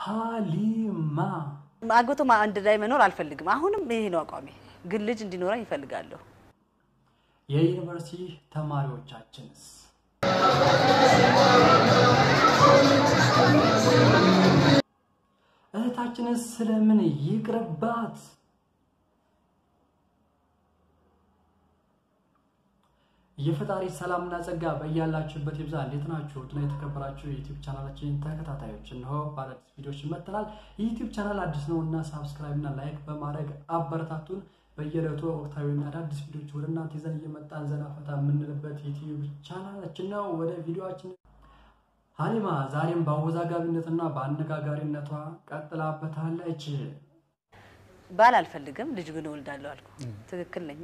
ሀሊማ አግብቶ ማ- አንድ ላይ መኖር አልፈልግም። አሁንም ይሄ ነው አቋሜ። ግን ልጅ እንዲኖረኝ ይፈልጋለሁ። የዩኒቨርሲቲ ተማሪዎቻችንስ እህታችንስ ስለምን ይቅርባት? የፈጣሪ ሰላምና ጸጋ በያላችሁበት ይብዛ። እንዴት ናችሁ? ውድና የተከበራችሁ የዩቲዩብ ቻናላችን ተከታታዮች እነሆ በአዳዲስ ቪዲዮዎች መጥተናል። የዩቲዩብ ቻናል አዲስ ነው እና ሳብስክራይብ እና ላይክ በማድረግ አበረታቱን። በየዕለቱ ወቅታዊና አዳዲስ ቪዲዮዎች ወደ እናንተ ይዘን እየመጣን ዘና ፈታ የምንልበት ዩቲዩብ ቻናላችን ነው። ወደ ቪዲዮችን ሀሊማ ዛሬም በአወዛጋቢነትና በአነጋጋሪነቷ ቀጥላበታለች። ባል አልፈልግም፣ ልጅ ግን እወልዳለሁ አልኩ። ትክክል ነኛ።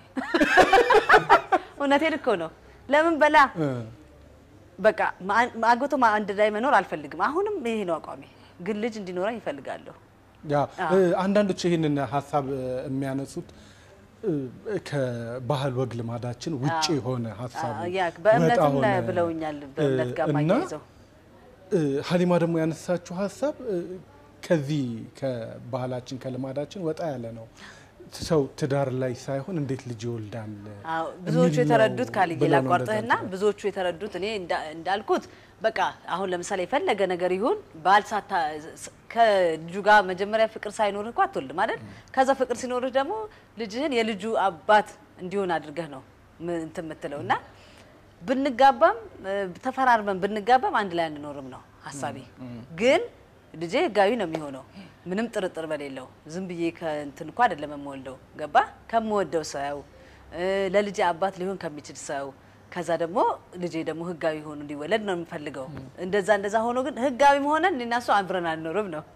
እውነቴን እኮ ነው። ለምን በላ በቃ ማ- አግብቶ ማ- አንድ ላይ መኖር አልፈልግም። አሁንም ይሄ ነው አቋሜ። ግን ልጅ እንዲኖረኝ ይፈልጋለሁ። ያ እ፣ አንዳንዶች ይህንን ሀሳብ እ፣ የሚያነሱት እ፣ ከባህል ወግ ልማዳችን ውጭ የሆነ ሀሳብ አ- ያ በእምነትም ወጣ ሆነ። ብለውኛል። በእምነት ጋር እና ማያይዘው እ፣ ሀሊማ ደግሞ ያነሳችው ሀሳብ እ፣ ከዚህ ከባህላችን ከልማዳችን ወጣ ያለ ነው። ሰው ትዳር ላይ ሳይሆን እንዴት ልጅ ይወልዳል አዎ ብዙዎቹ የሚል ነው የተረዱት ካልዬ ብለው ነው ላቋርጥህና እንደዛ ብዙዎቹ የተረዱት እኔ እንዳ- እንዳልኩት በቃ አሁን ለምሳሌ የፈለገ ነገር ይሁን ባል ሳታ ከልጁ ጋር መጀመሪያ ፍቅር ሳይኖርህ እኮ አትወልድም አይደል? ከዛ ፍቅር ሲኖርህ ደግሞ ልጅህን የልጁ አባት እንዲሆን አድርገህ ነው ምን- እንትን የምትለው እና ብንጋባም እ፣ ተፈራርመን ብንጋባም አንድ ላይ አንኖርም ነው ሀሳቤ። ግን ልጄ ህጋዊ ነው የሚሆነው ምንም ጥርጥር በሌለው። ዝም ብዬ ከእንትን እኮ አይደለም የምወልደው ገባ ከምወደው ሰው እ፣ ለልጄ አባት ሊሆን ከሚችል ሰው ከዛ ደግሞ ልጄ ደግሞ ህጋዊ ሆኖ እንዲወለድ ነው የምፈልገው። እንደዛ እንደዛ ሆኖ ግን ህጋዊ መሆነን እኔና እሱ አብረን አንኖርም ነው።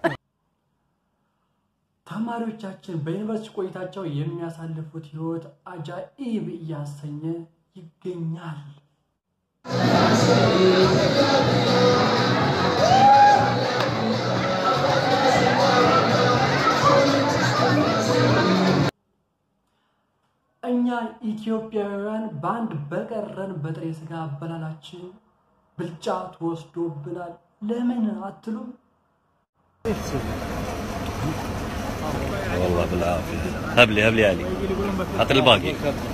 ተማሪዎቻችን በዩኒቨርሲቲ ቆይታቸው የሚያሳልፉት ህይወት አጃኢብ እያሰኘ ይገኛል። እኛ ኢትዮጵያውያን በአንድ በቀረን በጥሬ ስጋ አበላላችን ብልጫ ተወስዶብናል። ለምን አትሉም? والله بالعافية هب لي هب لي علي حط الباقي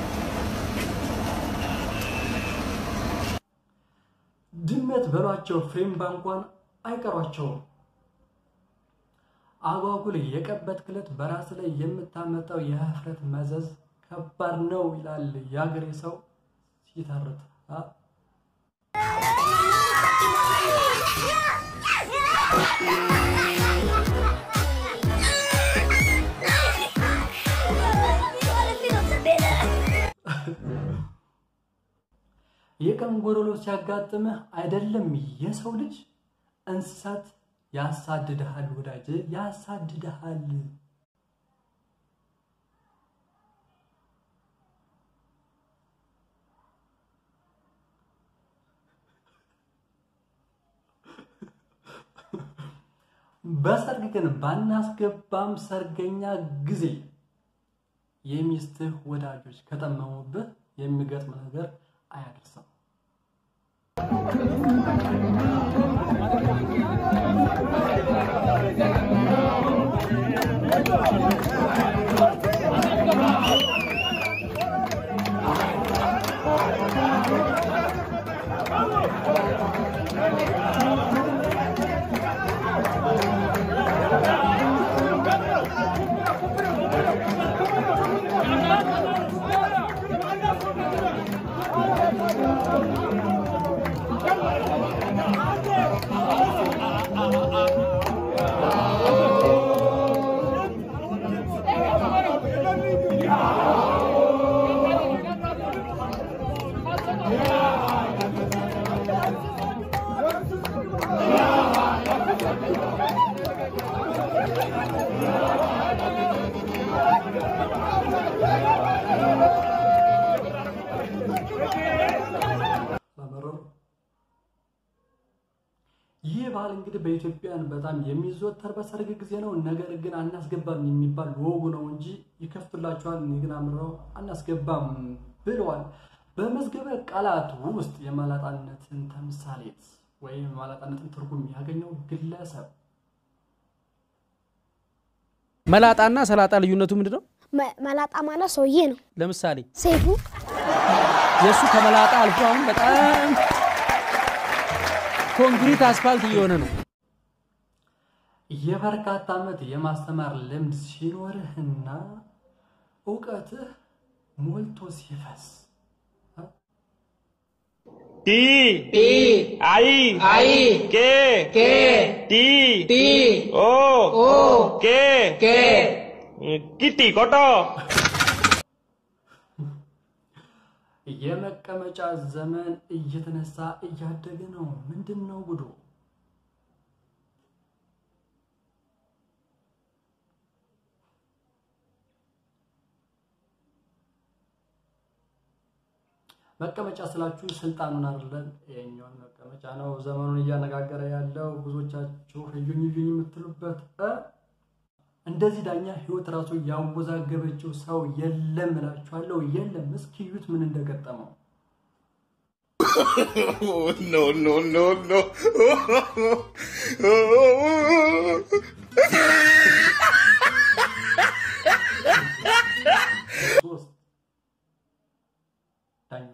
ድመት በሏቸው ፍሬምባ እንኳን አይቀሯቸውም። አጓጉል የቀበት ክለት በራስ ላይ የምታመጣው የህፍረት መዘዝ ከባድ ነው ይላል የአገሬ ሰው ሲተርት። አ? የቀን ጎዶሎ ሲያጋጥምህ አይደለም የሰው ልጅ እንስሳት ያሳድድሃል፣ ወዳጅ ያሳድድሃል። በሰርግ ግን ባናስገባም ሰርገኛ ጊዜ የሚስትህ ወዳጆች ከጠመሙብህ የሚገጥም ነገር አያደርሰው። በመረሩ ይህ ባህል እንግዲህ በኢትዮጵያን በጣም የሚዘወተር በሰርግ ጊዜ ነው። ነገር ግን አናስገባም የሚባል ወጉ ነው እንጂ ይከፍቱላችኋል፣ እኔ ግን አምረው አናስገባም ብለዋል። በመዝገበ ቃላት ውስጥ የማላጣነትን ተምሳሌት ወይም የማላጣነትን ትርጉም ያገኘው ግለሰብ መላጣና ሰላጣ ልዩነቱ ምንድን ነው? መ- መላጣ ማለት ሰውዬ ነው። ለምሳሌ ሴቱ የእሱ ከመላጣ አልፎ አሁን በጣም ኮንክሪት አስፋልት እየሆነ ነው። የበርካታ ዓመት የማስተማር ልምድ ሲኖርህና እውቀትህ ሞልቶ ሲፈስ T T I आई के के T T O ओ के के किटी कोटो የመቀመጫ ዘመን እየተነሳ እያደገ ነው። ምንድን ነው ጉዱ? መቀመጫ ስላችሁ ስልጣኑን አይደለም፣ ይሄኛውን መቀመጫ ነው ዘመኑን እያነጋገረ ያለው። ብዙዎቻችሁ እዩኝ እዩኝ የምትሉበት እ እንደዚህ ዳኛ ህይወት ራሱ ያወዛገበችው ሰው የለም እላችኋለሁ። የለም። እስኪ እዩት ምን እንደገጠመው። नो नो नो नो ሶስት ዳኛ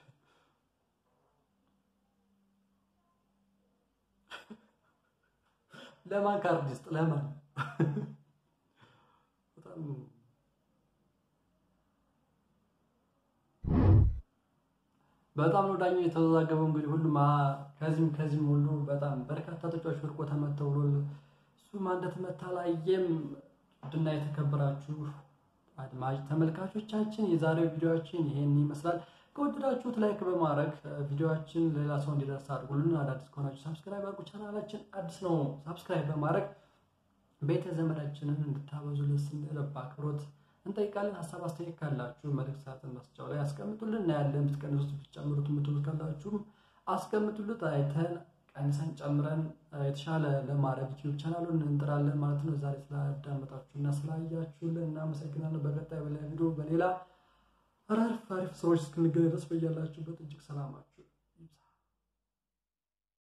ለማን ካርድ ይስጥ? ለማን በጣም በጣም ነው ዳኛው የተወዛገበው። እንግዲህ ሁሉም አ- ከዚህም ከዚህም ሁሉ በጣም በርካታ ተጫዋች ወድቆ ተመተው ብሎ እሱም እንደተመታ ላየም ውድና የተከበራችሁ አድማጭ ተመልካቾቻችን የዛሬው ቪዲዮችን ይሄን ይመስላል። ከወደዳችሁት ላይክ በማድረግ ቪዲዮችን ሌላ ሰው እንዲደርስ አድርጉልን። አዳዲስ ከሆናችሁ ሳብስክራይብ አድርጉ። ቻናላችን አዲስ ነው። ሳብስክራይብ በማድረግ ቤተ ዘመዳችንን እንድታበዙልን ስንል በአክብሮት እንጠይቃለን። ሀሳብ አስተያየት ካላችሁ መልእክት ሳጥን መስጫው ላይ አስቀምጡልን። እናያለን። ብትቀንሱት ብትጨምሩት የምትሉት ካላችሁም አስቀምጡልን። አይተን ቀንሰን ጨምረን የተሻለ ለማድረግ ዩቲዩብ ቻናሉን እንጥራለን ማለት ነው። ዛሬ ስላዳመጣችሁና ስላያችሁልን እናመሰግናለን። በቀጣይ በሌላ ቪዲዮ በሌላ አሪፍ አሪፍ ስራዎች እስክንገናኝ ድረስ በያላችሁበት እጅግ ሰላማችሁ